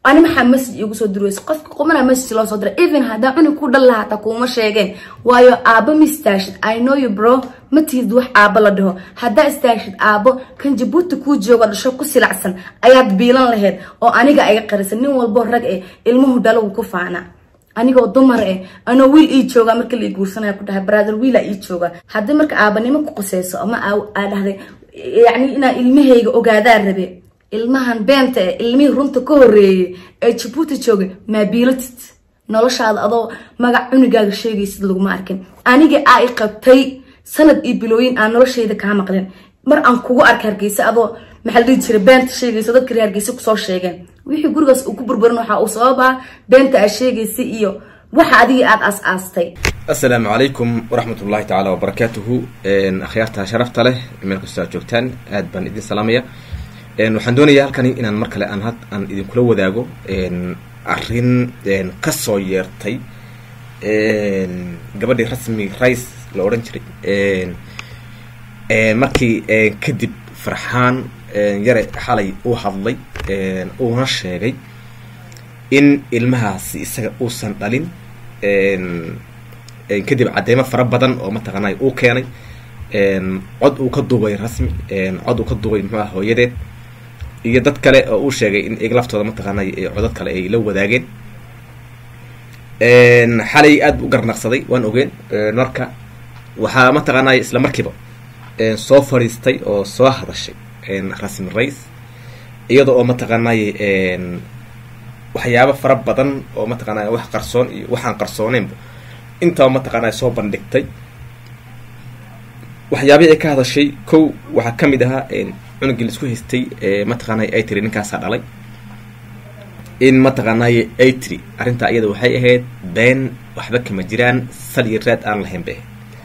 ani maxaa message igu soo dirweysa qofka qumana message loo soo dira even haddaa cunug ku dhal lahaa hataa kuuma sheegeen waayo aabo ma istaashid i know you bro ma tihid wax aabo la dhaho haddaa istaashid aabo kan jabuuti kuu jooga dhasho ku silacsan ayaad biilan lahayd oo aniga ay qarisan nin walbo rag eh ilmuhu dhalow ku faana anigoo dumar eh anoo wiil ii jooga marka la guursanaya ku dhahay brother wiila ii jooga haddii marka aabanimo ku quseyso ama aa dhahday yacni inaa ilmahayga ogaadaa rabe ilmahan beenta eh ilmihii runta ka horeeyey ee jabuuti joogay maa biilatid noloshaada adoo magac cunugaaga sheegaysid laguma arkin aniga aa i qabtay sanad iyo bilooyin aan noloshayda kaa maqlin mar aan kugu arka hargeysa adoo maxaa la dhihi jiray beenta sheegaysa dadka reer hargeysa kusoo sheegeen wixii gurigaas uu ku burburin waxaa uu sababaa beenta aad sheegaysa iyo waxa adigii aada aas-aastay assalaamu calaykum waraxmat ullahi tacaala wabarakaatuhu akhyaarta sharafta leh meel kastoo aad joogtaan aad baan idin salaamaya waxaan doonayaa halkani inaan mar kale aan aan idinkula wadaago arrin kasoo yeertay gabadhii rasmi rice la odhan jiray markii kadib farxaan yare xalay uu hadlay uuna sheegay in ilmahaasi isaga uusan dhalin kadib cadeymo fara badan oo mataqaanay uu keenay cod uu ka duubay rasmi cod uu ka duubay muxuu ah hooyadeed iyo dad kale oo uu sheegay in iyaga laftooda mataqaanay codad kale ay la wadaageen xalay aad bu u garnaqsaday waan ogeen marka waxaa mataqaanay isla markiiba soo fadhiistay oo soo hadashay rasmi race iyada oo mataqaanay waxyaabo fara badan oo mataqaanay wax qarsoon iyo waxaan qarsooneynba intaba mataqaanay soo bandhigtay waxyaabihii ay ka hadashay kow waxaa ka mid ahaa cunugii laisku haystay mataqaanay ay tiri ninkaasaa dhalay in mataqaanay ay tiri arrintaa iyada waxay ahayd been waxba kama jiraan sal iyo raad aan lahayn bay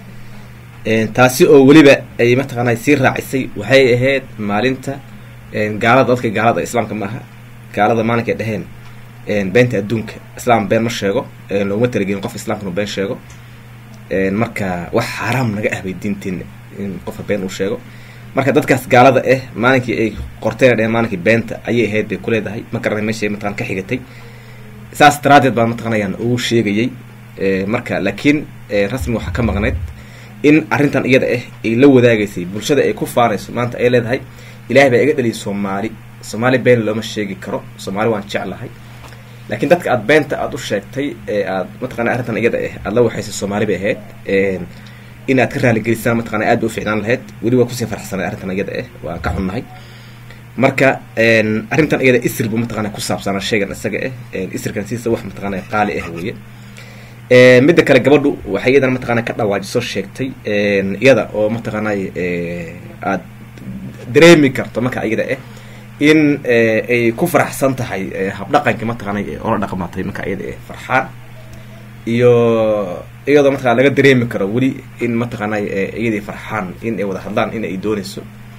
ahayd taasi oo weliba ay mataqaanay sii raacisay waxay ahayd maalinta gaalada dadka gaalada islaamka maaha gaalada maalinkay dhaheen beenta adduunka islaam been ma sheego looguma talagelin qof islaamka inuu been sheego marka wax xaaraam naga ah bay diinteena in qofka been uu sheego marka dadkaas gaalada ah maalinkii ay qorteen dheheen maalinkii beenta ayay ahayd bay kuleedahay ma garanay meeshay mataqan ka xigatay saas daraadeed baan mataqanayaan ugu sheegayay marka laakiin rasmi waxaa ka maqnayd in arrintan iyada ah ay la wadaagaysay bulshada ay ku faanayso maanta ay leedahay ilahay baa iga dhaliyay soomaali soomaali been looma sheegi karo soomaali waan jeclahay laakiin dadka aad beenta aada u sheegtay ee aad mataqana arrintan iyada ah aada la waxaysay soomaali bay ahayd in aad ka raaligelisaan mataqana aad ba u ficnaan lahayd weli waa kusii farxsanay arrintan iyada ah waan ka xunnahay marka arrintan iyada isir bu mataqana ku saabsanaa shaygan isaga ah isirkan siisa wax mataqana qaali ah weeye midda kale gabadhu waxay iyadana mataqana ka dhawaajiso sheegtay iyada oo mataqaanay aad dareemi karto marka iyada ah in ay ku faraxsan tahay habdhaqanka mataqaanay oola dhaqmatay marka iyada ah farxaan iyo iyadoo mataqana laga dareemi karo weli in mataqaanay iyadii farxaan in ay wada hadlaan in ay dooneyso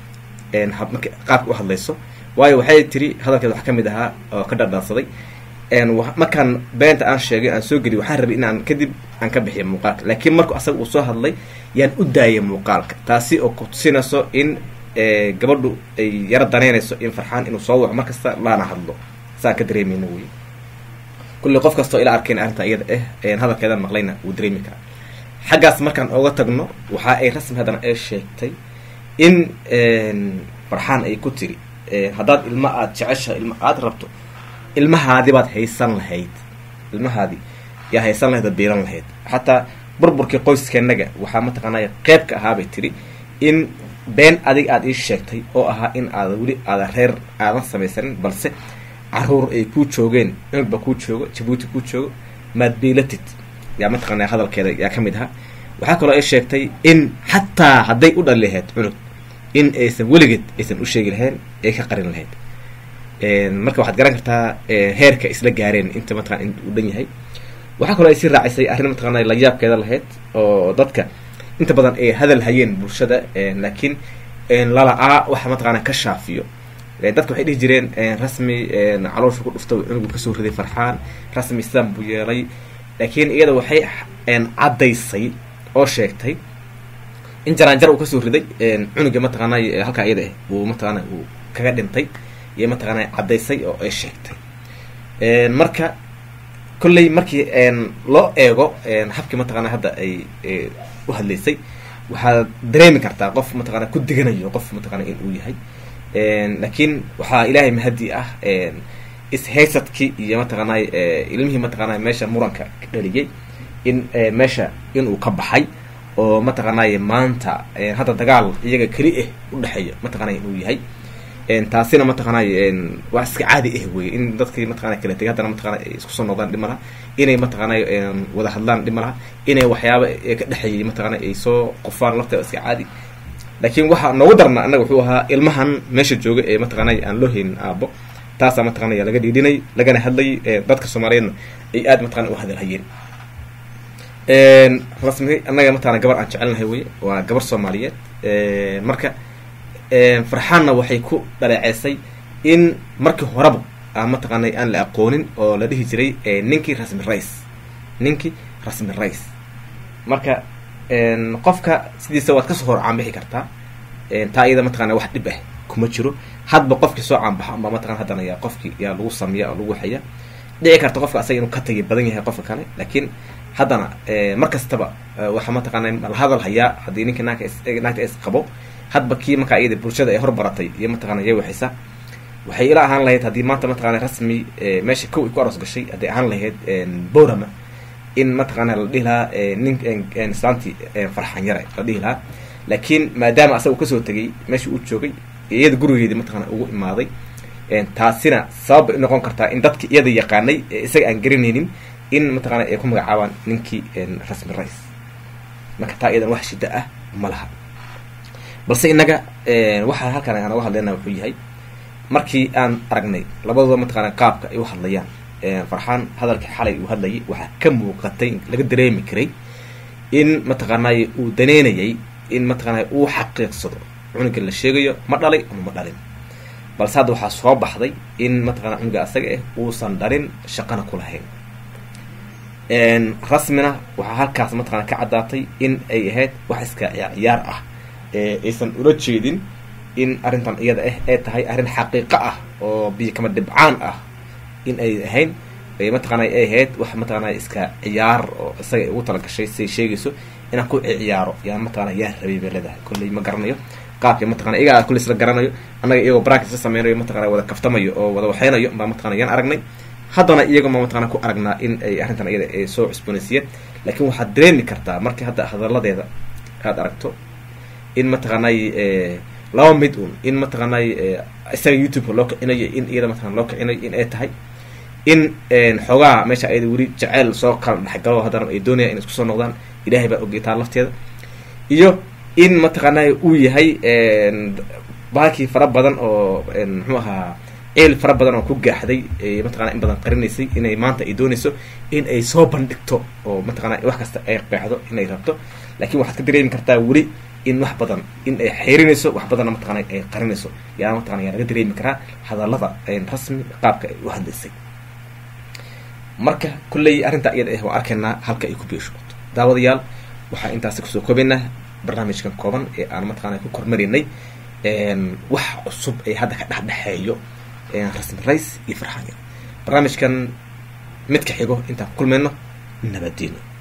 marka qaabka u hadlayso waayo waxay tiri hadalkeed wax ka mid ahaa oo ka dhardhaansaday markaan beenta aan sheegay aan soo geliy waxaan rabay inaan kadib aan ka bixiyo muuqaalka laakiin marku asaga uu soo hadlay yaan u daayay muuqaalka taasi oo kutusinayso in gabadhu ay yaro daneynayso in farxaan inuu soo waco markasta laana hadlo saan ka dareemayna wey kulli qof kastoo ila arkayn arrinta iyada ah hadalkeedan maqlayna wuu dareemi karaa xaggaas markaan ooga tagno waxa ay rasmi haddana ay sheegtay in farxaan ay ku tiri haddaad ilma aada jecesha ilma aada rabto ilmahaadi baad haysan lahayd ilmahaadi yaa haysan lahayd oo biilan lahayd xataa burburkii qoyskeennaga waxaa mataqaanaya qeyb ka ahaabay tiri in been adig aada ii sheegtay oo ahaa in aada weli aada reer aadan samaysanin balse caruur ay kuu joogeen cunugba kuu joogo jabuuti kuu joogo maad biilatid yaa mataqaanaya hadalkeeda yaa ka mid ahaa waxaa kaloo ay sheegtay in xataa hadday u dhali lahayd cunug in aysan weligeed aysan u sheegi lahayn ay ka qarin lahayd marka waxaad garan kartaa heerka isla gaareen inta mataqana in uu dhan yahay waxaa kaloo ay sii raacisay arrin mataqaana layaabkeeda lahayd oo dadka inta badan ay hadal hayeen bulshada laakiin lala-aa waxa mataqaana ka shaafiyo dadka waxay dhihi jireen rasmi caloosha ku dhufta cunugu kasoo riday farxaan rasmi islam buu yeelay laakiin iyada waxay caddaysay oo sheegtay in jaraanjar uu kasoo riday cunuga mataqaanay halkaa iyada ah uu mataqaana uu kaga dhintay iyo mataqaana caddaysay oo ay sheegtay marka kolley markii loo eego habkii mataqana hadda ay u hadlaysay waxaad dareemi kartaa qof mataqana ku diganayo qof mataqana in uu yahay laakiin waxaa ilaahay mahadi ah ishaysadkii iyo mataqaanay ilmihii mataqaanay meesha muranka ka dhaliyay in meesha inuu ka baxay oo mataqaanay maanta hadda dagaal iyaga keli ah udhexeeya mataqanay inuu yahay taasina mataqaanay waa iska caadi ah wey in dadkii mataqana kala tegay haddana mataqana ay isku soo noqdaan dhib malaha inay mataqaanay wada hadlaan dhib malaha inay waxyaaba ka dhexeeyay mataqana ay soo qofaan lafteeda iska caadi laakiin waxaa noogu darna annaga wuxuu ahaa ilmahan meesha jooga ee mataqaanay aan loo haynin aabo taasaa mataqanaya laga dhiidhinay lagana hadlayay dadka soomaaliyeedna ay aad mataqana u hadalhayeen rasmi annaga mataqana gabar aan jecelnahay wey waa gabar soomaaliyeed marka farxaanna waxay ku dhaleeceysay in markii horeba a mataqaanay aan la aqoonin oo la dhihi jiray ninkii rasmi rice ninkii rasmi rice marka qofka sidiisa waad kasoo hor caanbixi kartaa taa iyada mataqana wax dhib ah kuma jiro hadba qofkii soo caanbaxa amba mataqana haddana yaa qofkii yaa lagu sameeya oo lagu waxaya dhici karta qofka asaga inuu ka tagi badan yahay qofka kale laakiin haddana mar kastaba waxaa mataqaana la hadal hayaa haddii ninkii naagka naagta is qabo hadba kii markaa iyada bulshada ay horbaratay iyo mataqana iya waxaysa waxay ila ahaan lahayd haddii maanta mataqana rasmi meesha kow ay ku aroos gashay hadday ahaan lahayd borama in mataqaana la dhihi lahaa nin islaantii farxan yare la dhihi lahaa laakiin maadaama asaga kasoo tegay meeshii uu joogay iyada gurigeedii mataqana ugu imaaday taasina sabab bay unoqon kartaa in dadki iyada yaqaanay isaga aan garanaynin in mataqana ay ku magacaabaan ninkii rasmi rice marka taa iyadan wax shida ah ma laha balse innaga waxaa halkan aan uga hadlayna wuxuu yahay markii aan aragnay labadooda mataqana qaabka ay u hadlayaan farxaan hadalkii xalay uu hadlayay waxaa ka muuqatay laga dareemi karay in mataqaanay uu daneynayay in mataqaanay uu xaqiiqsado cunuga la sheegayo ma dhalay ama ma dhalin balse hadda waxaa soo baxday in mataqana cunuga asaga ah uusan dhalin shaqana ku lahayn rasmina waxaa halkaas mataqana ka caddaatay in ay ahayd wax iska ciyaar ah aysan ula jeedin in arrintan iyada ah ay tahay arrin xaqiiqo ah oo biyo kama dhibcaan ah in ay ahayn mataqana ay ahayd wax mataqana iska ciyaar oo isaga ugu talagashay siay sheegayso inaan ku ciyaaro yaan mataqana yaa rabay bay leedahay kolley ma garanayo qaabka mataqana iyagaa kulley isla garanayo annaga iyagoo brackets la sameynayo mataqana wada kaftamayo oo wada waxeynayo baa mataqana yaan aragnay haddana iyaga ma mataqana ku aragnaa in ay arrintan iyada ay soo cusboonaysiiyeen laakiin waxaad dareemi kartaa markii hadda hadalladeeda aad aragto in mataqanay laba mid un in mataqanay isaga youtube-ka loo kicinayo in iyada mataqana loo kicinayo in ay tahay in xoogaha meesha ayada weli jaceyl soo kala dhexgalo haddana ay doonayaan in isku soo noqdaan ilaahay baa ogeytaa lafteeda iyo in mataqaanay uu yahay baakii fara badan oo muxuu ahaa ceel fara badan oo ku gaaxday mataqana in badan qarinaysay inay maanta ay doonayso in ay soo bandhigto oo mataqana wax kasta ay qeexdo inay rabto laakiin waxaad ka dareemi kartaa weli in wax badan in ay xeerinayso wax badanna mataqana ay qarinayso yaa mataqana yaa laga dareemi karaa hadallada rasmi qaabka ay u hadlaysay marka kolley arrintaa iyada ah waa arkaynaa halka ay ku biishooto daawadayaal waxaa intaasi kusoo koobaynaa barnaamijkan kooban ee aan mataqana ku kormarinay wax cusub ee hadda ka dhexdhexeeyo rasmi rice iyo farxaanya barnaamijkan midka xigo intaan ku kulmayno nabaddiino